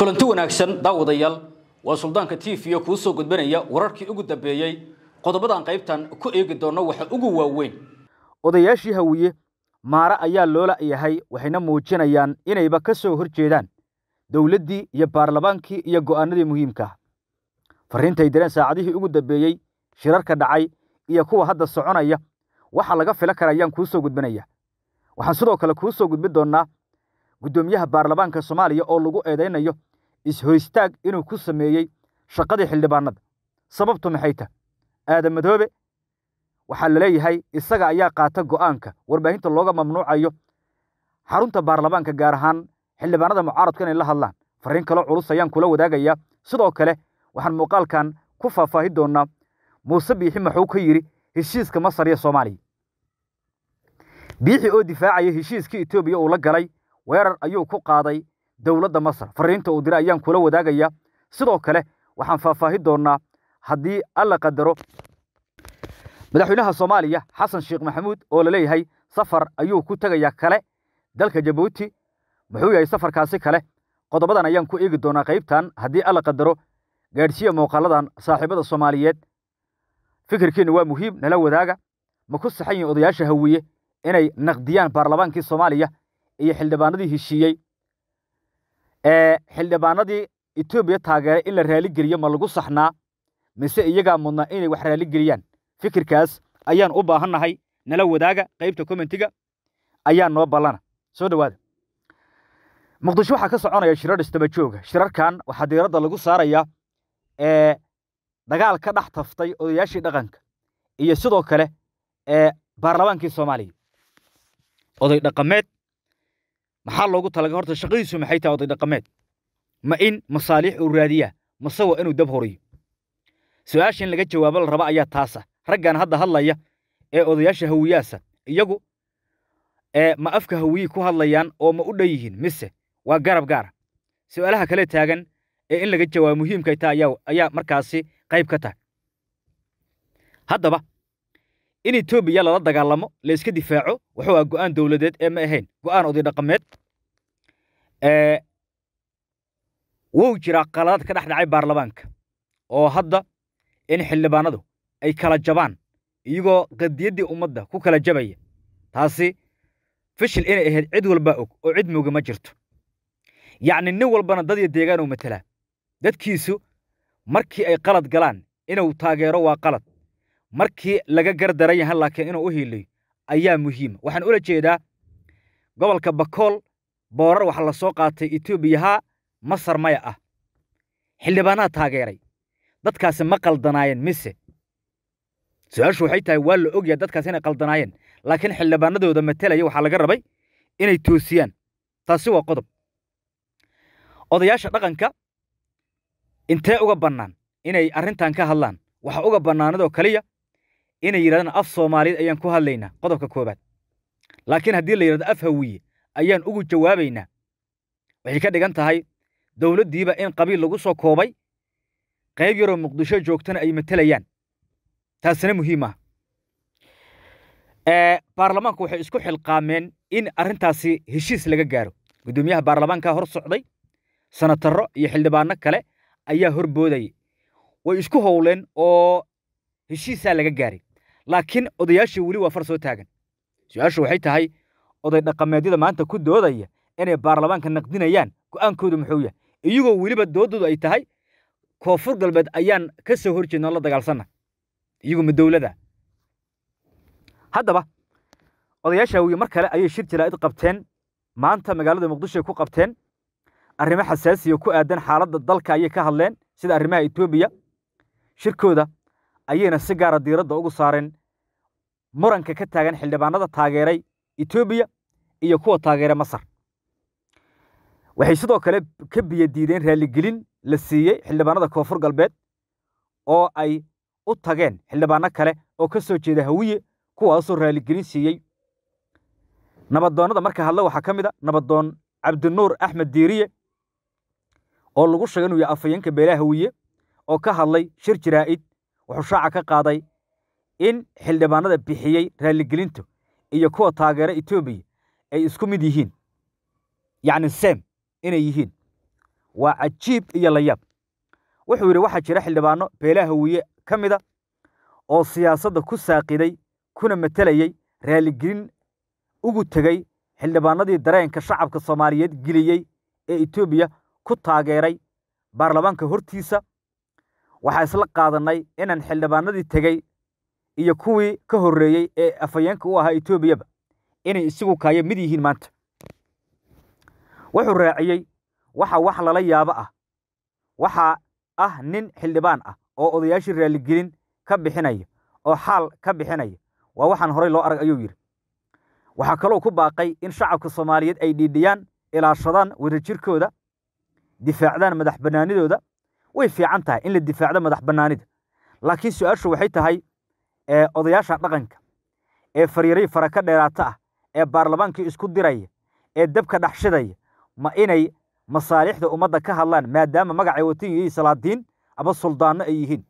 kulanti wanaagsan daawadayaal waa suldaanka t v kuu soo gudbanaya wararkii ugu dambeeyey qodobadan qaybtan ku eegi doonno waxa ugu waaweyn odayaashii hawiye maare ayaa loola yahay waxayna muujinayaan inayba ka soo hor jeedaan dowladdii iyo baarlamaankii iyo go'aanadii muhiimka ah farriintay direen saacadihii ugu dambeeyey shirarka dhacay iyo kuwa hadda soconaya waxa laga fila kara ayaan kuu soo gudbinaya waxaan sidoo kale kuu soo gudbin doonnaa guddoomiyaha baarlamaanka soomaaliya oo lagu eedaynayo is-hoystaag inuu ku sameeyey shaqadii xildhibaanada sababtu maxay tah aadan madoobe waxaa la leeyahay isaga ayaa qaata go'aanka warbaahinta looga mamnuucayo xarunta baarlamaanka gaar ahaan xildhibaanada mucaaradka inay la hadlaan farriin kaloo culus ayaan kula wadaagayaa sidoo kale waxaan muuqaalkan ku faahfaahi doonnaa muuse biixi maxuu ka yidhi heshiiska masar iyo soomaaliya biixi oo difaacaya heshiiskii etoobiya uu la galay weerar ayuu ku qaaday dowladda masar farriinta uu diray ayaan kula wadaagayaa sidoo kale waxaan faahfaahi doonnaa haddii alla qadaro madaxweynaha soomaaliya xasan sheekh maxamuud oo la leeyahay safar ayuu ku tegayaa kale dalka jabuuti muxuu yahay safarkaasi kale qodobadan ayaan ku eegi doonaa qaybtan haddii alla qadaro gaadhsiiya muuqaaladan saaxiibada soomaaliyeed fikirkiina waa muhiim nala wadaaga ma ku saxan yihin odayaasha hawiye inay naqdiyaan baarlamaankii soomaaliya iyo xildhibaanadii heshiiyey ee xildhibaanadii etoobiya taageeray in la raaligeliyo ma lagu saxnaa mise iyagaa mudnaa inay wax raaligeliyaan fikirkaas ayaan u baahannahay nala wadaaga qaybta commentiga ayaa noo ballana soo dhowaada muqdisho waxaa ka soconaya shirar istabajooga shirarkan waxaa diiradda lagu saarayaa ee dagaal ka dhex taftay odayaashii dhaqanka iyo sidoo kale ee baarlamaankii soomaaliya oday dhaqameed maxaa loogu talaga horta shaqadiisu maxay tahay oday dhaqameed ma in masaaliix uu raadiyaa mase waa inuu dab horiyo su-aasha in laga jawaabo la raba ayaa taasa raggan hadda hadlaya ee odayaasha hawiyaasa iyagu ee ma afka hawiyi ku hadlayaan oo ma u dhan yihiin mise waa garab gaara su'aalaha kale taagan ee in laga jawaabo muhiimkay taha ayaa ayaa markaasi qayb ka tahay haddaba in etoobiya lala dagaalamo la iska difaaco wuxuu ah go'aan dowladeed ee ma ahayn go'aan oday dhaqameed ee wuu jiraa qaladaad ka dhex dhacay baarlamaanka oo hadda in xildhibaanadu ay kala jabaan iyagoo qadiyaddii ummadda ku kala jabaya taasi fishil inay ahayd cid walbaa og oo cid mooga ma jirto yacni nin walbana dad iyo deegaanuu matelaa dadkiisu markii ay qalad galaan inuu taageero waa qalad markii laga gardaran yahan laakiin inuu u hiiliyo ayaa muhiima waxaan ula jeedaa gobolka bakool boorar waxa la soo qaatay etoobiyahaa masar maya ah xildhibaanaha taageeray dadkaasi ma qaldanaayeen mise su-aashu waxay tahay waa la ogyaha dadkaas inay qaldanaayeen laakiin xildhibaanadooda matelaya waxaa laga rabay inay toosiyaan taasi waa qodob odayaasha dhaqanka intee uga bannaan inay arrintan ka hadlaan waxa uga bannaanadoo keliya inay yidhahdaan af soomaaliyeed ayaan ku hadlaynaa qodobka koowaad laakiin haddii la yidhahdo af hawiye ayaan ugu jawaabaynaa waxay ka dhigan tahay dowladdiiba in qabiil lagu soo koobay qayb yaroo muqdisho joogtana ay matelayaan taasina muhiim ah baarlamaanku waxay isku xilqaameen in arrintaasi heshiis laga gaaro guddoomiyaha baarlamaanka hor socday sanatarro iyo xildhibaano kale ayaa hor boodayay way isku howleen oo heshiisaa laga gaaray laakiin odayaashii weli waa far soo taagan su-aashu waxay tahay oday dhaqameedyada maanta ku doodaya inay baarlamaanka naqdinayaan go'aankoodu muxuu yahay iyagoo weliba doodoodu ay tahay koonfur galbeed ayaan ka soo hor jeednoo la dagaalsanna iyagu ma dowlada haddaba odayaasha hawiye mar kale ayay shir jaraa'id qabteen maanta magaalada muqdishoay ku qabteen arrimo xasaasiya ku aadan xaaladda dalka ayay ka hadleen sida arrimaha etoobiya shirkooda ayayna si gaara diiradda ugu saareen muranka ka taagan xildhibaanada taageeray etoobiya iyo kuwa taageeray masar waxay sidoo kale ka biyo diideen raalligelin la siiyey xildhibaanada koonfur galbeed oo ay u tageen xildhibaano kale oo ka soo jeeda hawiye kuwaasoo raalligelin siiyey nabadoonnada marka hadle waxaa ka mid a nabadoon cabdinuur axmed diiriye oo lagu sheegay inuu yahay afhayeenka beelaha hawiye oo ka hadlay shir jaraa'id wuxuu shaaca ka qaaday in xildhibaanada bixiyey raalligelintu iyo kuwa taageera etoobiya ay isku mid yihiin yacni sem inay yihiin waa cajiib iyo layaab wuxuu yidhi waxaa jira xildhibaano beelaha hawiye ka mida oo siyaasadda ku saaqiday kuna matelayey raaligelin ugu tegey xildhibaanadii dareenka shacabka soomaaliyeed geliyey ee etoobiya ku taageeray baarlamaanka hortiisa waxaa isla qaadannay inaan xildhibaanadii tegey iyo kuwii ka horreeyey ee afhayeenka u ahaa etoobiyaba inay isigu kaayo mid yihiin maanta wuxuu raaciyey waxa wax lala yaabo ah waxaa ah nin xildhibaan ah oo odayaashii raaligelin ka bixinaya oo xaal ka bixinaya waa waxaan horey loo arag ayuu yidhi waxaa kaloo ku baaqay in shacabka soomaaliyeed ay dhiidhiyaan ilaashadaan wadajirkooda difaacdaan madax bannaanidooda way fiican tahay in la difaacdo madax bannaanida laakiin su-aashu waxay tahay odayaasha dhaqanka ee faryaray fara ka dheeraata ah ee baarlamaankii isku diraya ee dabka dhaxshidaya ma inay masaalixda ummadda ka hadlaan maadaama magacay watan yihiin salaadiin ama suldaanno ay yihiin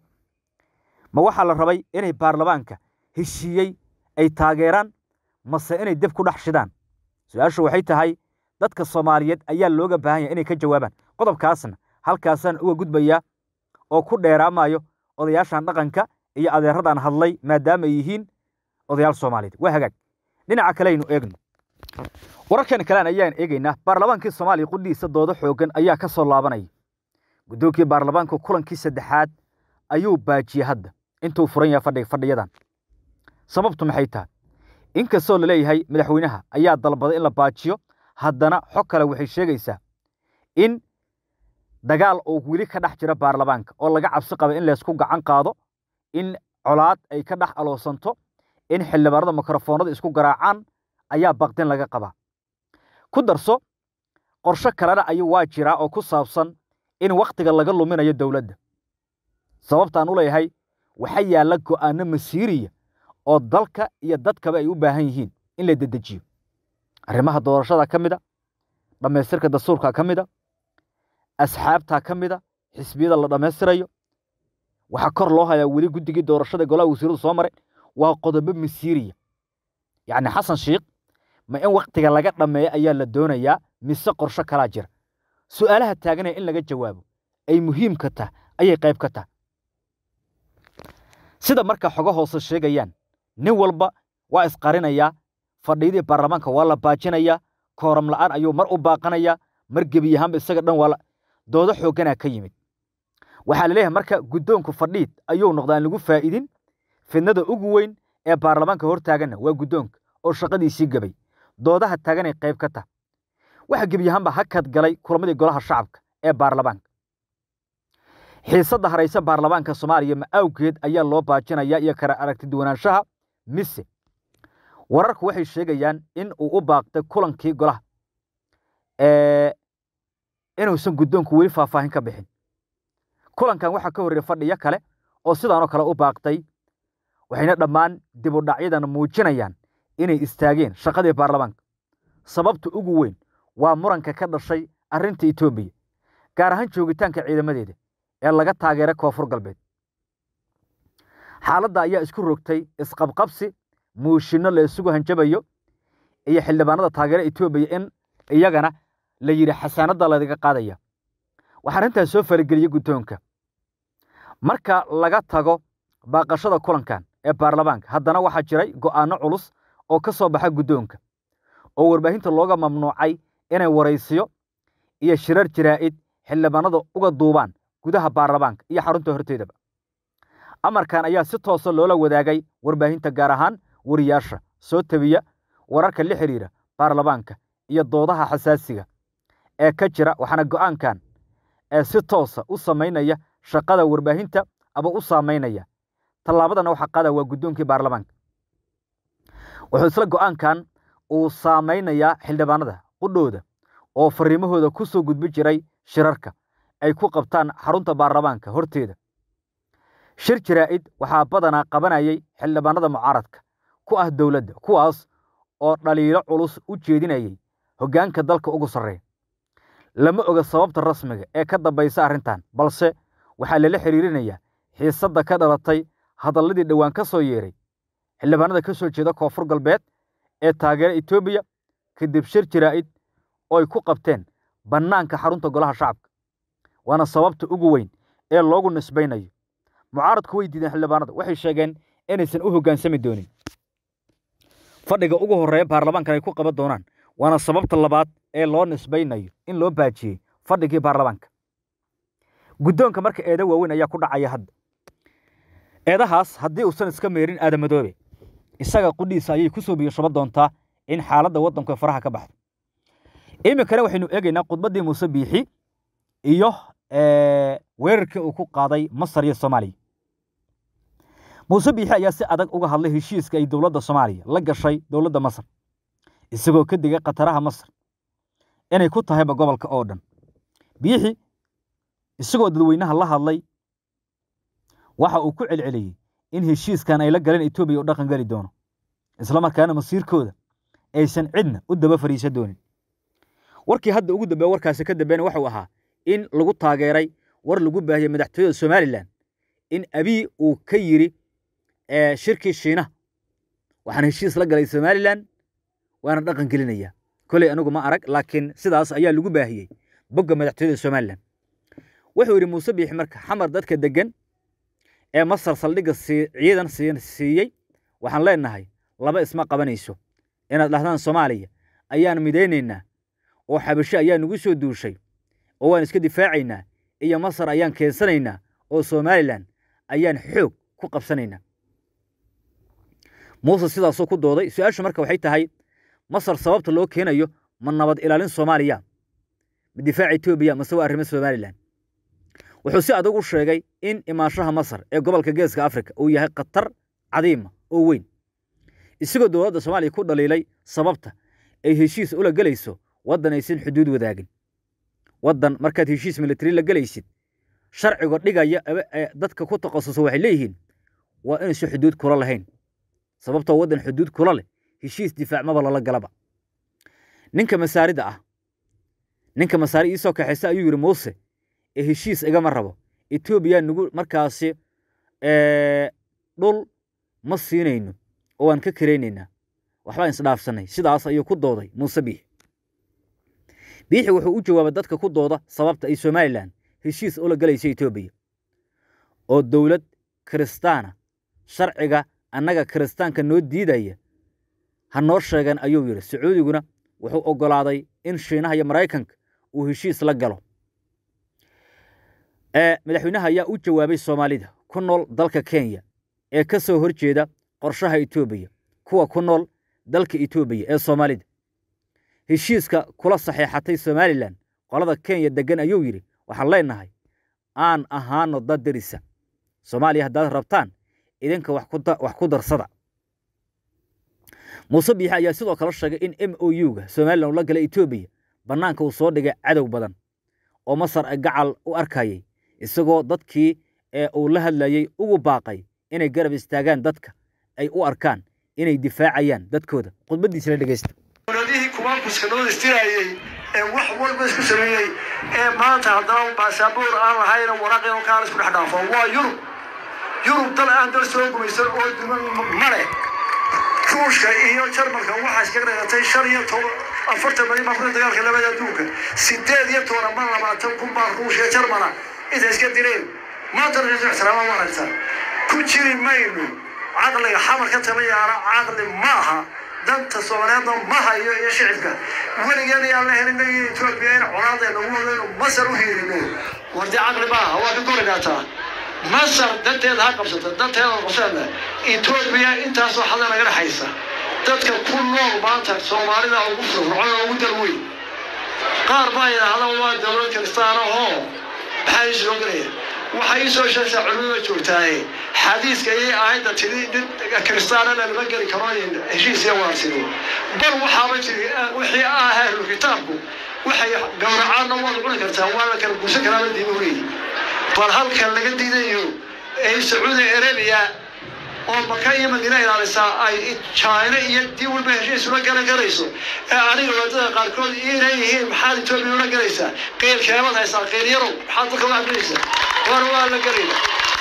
ma waxaa la rabay inay baarlamaanka heshiiyey ay taageeraan mase inay deb ku dhex shidaan su-aashu waxay tahay dadka soomaaliyeed ayaa looga baahan yahay inay ka jawaabaan qodobkaasna halkaasaan uga gudbayaa oo ku dheeraamayo odayaashan dhaqanka iyo adeeradan hadlay maadaama ay yihiin odayaal soomaaliyeed waa hagaag dhinaca kale aynu eegno wararkan kalean ayaan eegaynaa baarlamaankii soomaaliya qudhiisa doodo xoogan ayaa ka soo laabanaya guddoonkii baarlamaanka kulankii saddexaad ayuu baajiyey hadda intuu furan yahay fadhiyadan sababtu maxay tahay inkastoo laleeyahay madaxweynaha ayaa dalbaday in la baajiyo haddana xog kale waxay sheegaysaa in dagaal uu weli ka dhex jiro baarlamaanka oo laga cabsi qaba in laysku gacan qaado in colaad ay ka dhex aloosanto in xildhibaanada mikrofoonada isku garaacaan ayaa baqdin laga qabaa ku darso qorsho kalena ayuu waa jiraa oo ku saabsan in wakhtiga laga luminayo dowladda sababtaan u leeyahay waxaa yaalla go'aano masiiriya oo dalka iyo dadkaba ay u baahan yihiin in la dedejiyo arrimaha doorashada ka mid a dhammaystirka dastuurka ka mid a asxaabtaa ka mid a xisbiyada la dhammaystirayo waxaa kor loo hayaa weli guddigii doorashada golaha wasiiradu soo maray waa qodobo masiiriya yacni xasan sheikh ma in wakhtiga laga dhammeeyo ayaa la doonayaa mise qorsho kalaa jira su'aalaha taaganaya in laga jawaabo ay muhiimka tah ayay qayb ka tahay sida marka xogo hoose sheegayaan nin walba waa isqarinayaa fadhiyadii baarlamaanka waa la baajinayaa kooram la'aan ayuu mar u baaqanayaa mar gebi ahaanba isaga dhan waa doodo xoogganaa ka yimid waxaa la leeyahay marka guddoonku fadhiid ayuu noqda aan lagu faa'idin fidnada ugu weyn ee baarlamaanka hor taaganna waa guddoonka oo shaqadiisii gebay doodaha taaganay qayb ka tah waxa gebi ahaanba hakad galay kulamadii golaha shacabka ee baarlamaanka xiisadda haraysa baarlamaanka soomaaliya ma awgeed ayaa loo baajinayaa iyo kala aragti duwanaanshaha mise wararku waxay sheegayaan in uu u baaqtay kulankii golaha inuusan guddoonku weli faahfaahin ka bixin kulankan waxaa ka horreeyey fadhiyo kale oo sidaanoo kale u baaqtay waxayna dhammaan dibudhacyadan muujinayaan inay istaageen shaqadii baarlamaanka sababta ugu weyn waa muranka ka dhashay arrinta etoobiya gaar ahaan joogitaanka ciidamadeeda ee laga taageeray koonfur galbeed xaaladda ayaa isku rogtay isqabqabsi muushinno la isugu hanjabayo iyo xildhibaanada taageera etoobiya in iyagana la yidhi xasaanadda lagaga qaadaya waxaa arrintaas soo farageliyey guddoonka marka laga tago baaqashada kulankan ee baarlamaanka haddana waxaa jiray go'aanno culus oo ka soo baxa guddoonka oo warbaahinta looga mamnuucay inay waraysiyo iyo shirar jaraa'id xildhibaanada uga duubaan gudaha baarlamaanka iyo xarunta horteedaba amarkan ayaa si toosa loola wadaagay warbaahinta gaar ahaan wariyaasha soo tabiya wararka la xidhiira baarlamaanka iyo doodaha xasaasiga ee ka jira waxaana go'aankan ee si toosa u samaynaya shaqada warbaahinta ama u saamaynaya tallaabadana waxaa qaada waa guddoonkii baarlamaanka wuxuu isla go'aankan uu saamaynayaa xildhibaanada qudhooda oo fariimahooda ku soo gudbi jiray shirarka ay ku qabtaan xarunta baarlamaanka horteeda shir jaraa'id waxaa badanaa qabanayay xildhibaanada mucaaradka ku ah dowladda kuwaas oo dhaliilo culus u jeedinayay hoggaanka dalka ugu sarreeya lama oga sababta rasmiga ee ka dambaysa arrintan balse waxaa lala xidhiirinayaa xiisadda ka dhalatay hadalladii dhowaan ka soo yeeray xildhibaanada ka soo jeeda koonfur galbeed ee taageera etoobiya kadib shir jaraa'id oo ay ku qabteen bannaanka xarunta golaha shacabka waana sababta ugu weyn ee loogu nisbaynayo mucaaradku way diideen xildhibaanada waxay sheegeen inaysan u hoggaansami doonin fadhiga ugu horreeya baarlamaankan ay ku qaban doonaan waana sababta labaad ee loo nisbaynayo in loo baajiyey fadhigii baarlamaanka guddoonka marka eeda waaweyn ayaa ku dhacaya hadda eedahaas haddii uusan iska meerin aadamadoobe isaga qudhiisa ayay ku soo biyashaba doontaa in xaaladda waddanku faraha ka baxdo iminkana waxaynu eegaynaa khudbaddii muuse biixi iyo weerarkii uu ku qaaday masar iyo soomaaliya muuse biixi ayaa si adag uga hadlay heshiiska ay dowladda soomaaliya la gashay dowladda masar isagoo ka digay khataraha masar inay ku tahayba gobolka oo dhan biixi isagoo dadweynaha la hadlay waxa uu ku celceliyey in heshiiskan ay la galeen etoobiya u dhaqan geli doono islamarkaana masiirkooda aysan cidna u daba fariisan doonin warkii hadda ugu dambeeya warkaasi ka dambeena waxuu ahaa in lagu taageeray war lagu baahiyey madaxtooyada somalilan in abiy uu ka yidhi shirkii shiinaha waxaan heshiis la galay somalilan waana dhaqan gelinayaa koley anigu ma arag laakiin sidaas ayaa lagu baahiyey bogga madaxtooyada somalilan wuxuu yidhi muuse biixi marka xamar dadka deggan ee masar saldhigga ciidan siiyey waxaan leenahay laba isma qabanayso inaad dhahdaan soomaaliya ayaan midaynaynaa oo xabasho ayaa nagu soo duushay oo waan iska difaacaynaa iyo masar ayaan keensanaynaa oo somalilan ayaan xoog ku qabsanaynaa muuse sidaasuu ku dooday su-aashu marka waxay tahay masar sababta loo keenayo ma nabad ilaalin soomaaliya ma difaaca etoobiya mase waa arrimo somalilan wuxuu si adag u sheegay in imaanshaha masar ee gobolka geeska afrika uu yahay khatar cadiima oo weyn isagoo dowladda soomaaliya ku dhaliilay sababta ay heshiis ula gelayso waddan aysan xuduud wadaagin waddan markaad heshiis militari la gelaysid sharciga dhigaya dadka ku takhasusa waxay leeyihiin waa inaysan xuduud kula lahayn sababtoo waddan xuduud kula leh heshiis difaacmaba lala galaba ninka masaarida ah ninka masaari iisoo kaxaysa ayuu yidhi muuse ee heshiis igama rabo etoobiya nagu markaasi dhul ma siinayno oo waan ka karaynaynaa waxbaan isdhaafsanay sidaas ayuu ku dooday muuse biixi biixi wuxuu u jawaabay dadka ku dooda sababta ay somalilan heshiis ula galayso etoobiya oo dowlad kiristaana sharciga annaga kiristaanka noo diidaya ha noo sheegan ayuu yidhi sacuudiguna wuxuu oggolaaday in shiinaha iyo maraykanka uu heshiis la galo madaxweynaha ayaa u jawaabay soomaalida ku nool dalka kenya ee ka soo hor jeeda qorshaha etoobiya kuwa ku nool dalka etoobiya ee soomaalida heshiiska kula saxeexatay somalilan qolada kenya deggan ayuu yidhi waxaan leenahay aan ahaano dad derisa soomaaliya haddaad rabtaan idinka wax ku darsada muuse biixi ayaa sidoo kale sheegay in m o u-ga somalilan uu la galay etoobiya bannaanka uu soo dhigay cadow badan oo masar gacal u arkayay isagoo dadkii ee uu la hadlayey ugu baaqay inay garab istaagaan dadka ay u arkaan inay difaacayaan dadkooda khudbaddiisa la dhegeysta dowladihii kumaankuska noo istiraayey ee wax walba isku sameeyey ee maanta haddana baasaboor aan lahayna waraaqeen kaala isku dhex dhaafo waa yurub yurub dal aan dal soo gumaysan oo duman male ruushka iyo jarmalka waxaa iskaga dhagatay shan iyo toban afartan milyan baa kuna dagaalka labada adduunka sideed iyo toban ama labaatan kun baa ruushka jarmala intay iska direen maanta rasu ixtiraama ma aragta ku jiri mayno caqliga xamar ka tabayaana caqli maaha danta soomaaliyeedna ma hayo iyo shicibka weligeena yaan la helin iyo etoobiya in colaadeena ugu wadayno masar u hiirino wardi caqli maaha waa ka korigaataa masar danteeda ha qabsato danteeda qabsana etoobiya intaasoo xada naga dhexaysa dadka ku nool maanta soomaalida ugu firfircoon ugu dalweyn qaar baa yidhaahda waa dowlad kiristaana oo maxaa ii soo gelaya waxay ii soo sheegtaa culimada joogtaaye xadiiska ayay aayadda tidi nin kiristaana lama geli karo heshiis iyo waarsino bal waxaaba jiri wixii ah ahlu kitaabku waxay gowracaanna waad cuni kartaa waa la kala guursan karaaba diimu leeyi bal halkan laga diidayo ee sacuudi arabiya oo maka iyo madiina ilaalisaa ay china iyo dii walba heshiis ula galan karayso ee aniga wadada qaarkood inay yihiin maxaad etoobiya ula galaysaa qeylkeemad haysaa qeyl yarow maxaad dadka wax gelaysaa war waa la gelayna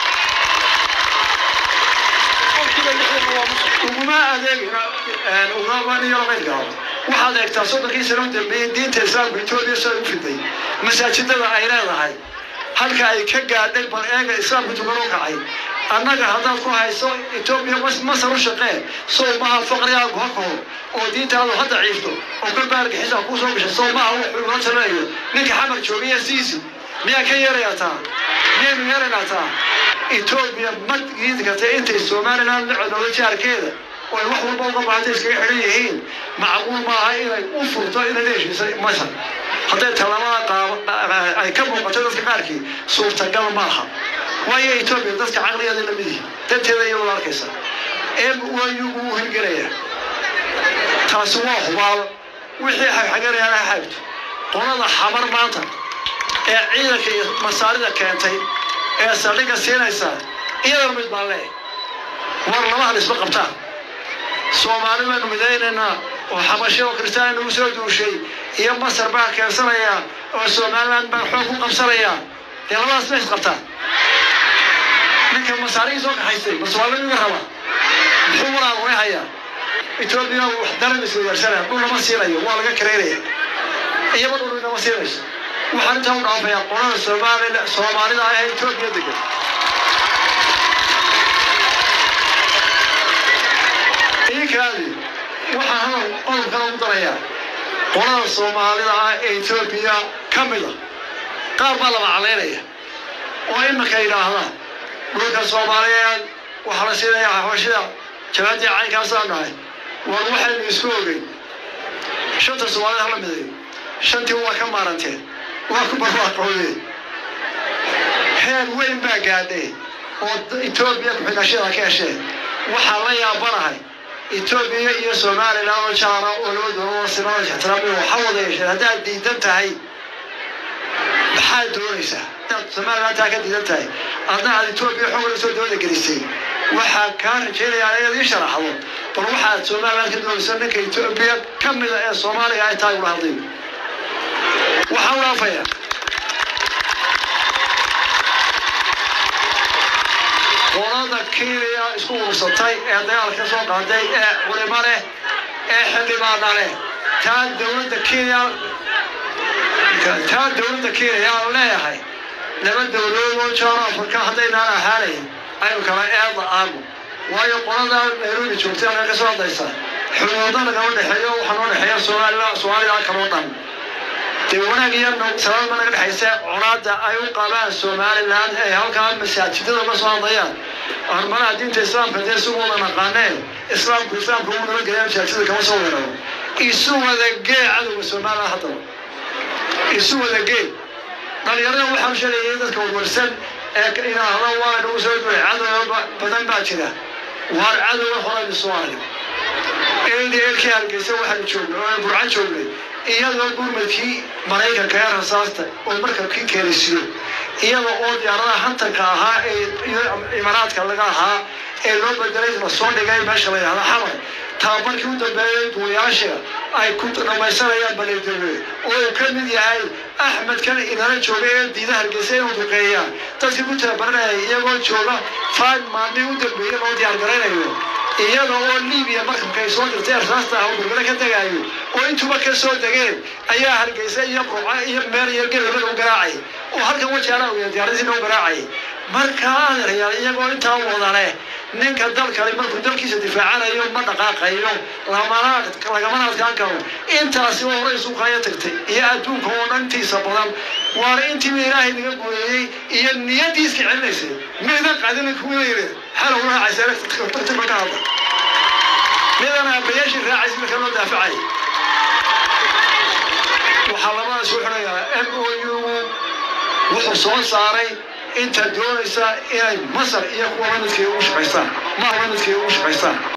uguma adeegina ugama yaro qeylka waxaad eegtaa soddonkii sano u dambeeyey diinta islaamka etoobiya sida u fiday masaajidada ay leedahay halka ay ka gaadhay bal eega islaamka tukan u kacay annaga haddaad ku hayso etoobiya masar u shaqee sow maaha faqrigaagu ha kaho oo diintaadu ha daciifto oo kolba argixisa kuu soo gashay sow maaha wuxuu ula talinayo ninka xamar joogaya siisi miyaa ka yeerayaa taa miyaynu yeeraynaa taa etoobiya ma diidi kartay intay somaliland la codoodo jaarkeeda oo ay wax walba uga baahantay iskaga xidhan yihiin macquul maaha inay u furto inay la heshiisay masar hadday tallaabada qaaba ay ka muuqato dadka qaarkii suurtagal maaha waayo etoobiya dadka caqligeeda lamid yihi danteeda iyadoo la arkaysa ee wayugu u hirgelaya taasi waa hubaal wixii xagxaganayaan ha xaagto qolada xamar maanta ee ciidanka iyo masaarida keentay ee saldhigga siinaysa iyadana mid baan leeyahay war labahan isma qabtaan soomaali baynu midaynaynaa oo xabasho oo kristaan nagu soo duushay iyo masar baa keensanaya oo somaliland baa xoog ku qabsanaya dee labadaas ma isqabtaan ninka masaarihii soo kaxaystay maswaalin iga raba muxuu waraa uga hayaa etoobiya wax daran isweydaarsanaya dhul lama siinayo waa laga kareynaya iyaba dhul inama siinayso waxaan intaa u dhaafayaa qolada soomaalida soomaalida ah ee etoobiya degan iinkaadi waxaan hadal qodobkana ugu darayaa qolada soomaalida ah ee etoobiya ka mida qaar baa laba calaynaya oo iminka yidhaahdaan dhulka soomaaliyeed waxaa la siinayaa xabashida jabaadii caynkaasaa nahay war waxaynu isku ogeyn shanta soomaalida hala midayo shantii waa ka maaranteen waa ku barwaaqoodeen heer weyn baa gaadhay oo etoobiya ku-xigashada ka hesheen waxaa la yaabanahay etoobiya iyo somaliland oo jaara oo laba doono sinada ixtiraamiyo waxa wada yeesheen haddaad diidan tahay maxaad doonaysaa haddaad somaliland taa ka diidan tahay adna aad etoobiya xoogla soo dooda gelisay waxaa kaa rajaynayaa inaad ii sharaxdo bal waxaad somaliland ka doonaysa ninka etoobiya ka mida ee soomaaliga ay tahay ula hadlay waxaan u dhaafayaa qolada kenya isku urursatay ee dagaalka soo qaaday ee culimo leh ee xildhibaana leh taa dowladda kenya taa dowladda kenya aan leeyahay laba dowladood oo jaaro afrika haddaynaan ahaanayn aynu kala eeda aanu waayo qolada nairobi joogtay halka ka soo hadlaysa xuduudo nagama dhexeeyo waxaa noo dhexeeya soomaalila soomaalida kaloo dhan dee wanaag iyo salaadma naga dhexaysa colaada ay u qabaan somaliland ee halkaa masaajidada uga soo hadlayaan hormaraha diinta islaamka dee isu wada naqaaneen islaamku islaamka uu nala gelaya masaajidada kama soo weeraro isu wada gee cadowga somaliland haddaba isu wada gee dhalinyarada waxaan sheegayay dadka warwarsan ee inaahda waa nagu soo duray cadow badan baa jira waar cadowga horaynu soo arag eedi eelkii hargeysa waxaanu joognay oo burcan joognay iyadoo gurmadkii maraykanka ee rasaasta oo markabkii keenaysiyo iyada oo diyaaradaha hantanka ahaa ee iyo imaaraadka laga ahaa ee loo bedelay la soo dhigay meesha la yidhahda xamar tababarkii u dambeeyey duulayaasha ay ku dhamaysanayaan baleedowe oo uu ka mid yahay axmed kan inala jooga ee diida hargeysa inuu duqeeyaa dadkii ku tababaranayay iyagoo jooga five maalmii u dambeeyey loo diyaar garaynayo iyada oo libiya markabka ay soo dirtay arsaasta ah oo gurmada ka degaayo oo intuba ka soo degeen ayaa hargeysa iyo burca iyo meel iyo gelaba lagu garaacay oo halkan wajaala uya diyaaradii lagu garaacay markaa adeerayaal iyagoo intaa wada leh ninka dalkale markuu dalkiisa difaacanayo ma dhaqaaqayo lamana lagamana adkaan karo intaasi oo hore suuqaya tagtay iyo adduunka oo dhan intiisa badan waana intiiba ilaahay naga gooyey iyo niyadiiska celinaysay midan qadina kuwina yidhi xalow raacaysa tartiba ka hadla midan aabayaashii raacaysa marka loo daafacay waxaa labadaas u xidhayaa m o u wuxuu soo saaray inta doonaysa inay masar iyo kuwa lamidkeeda ugu shaqaystaan ma lamidkeeda ugu shaqaystaan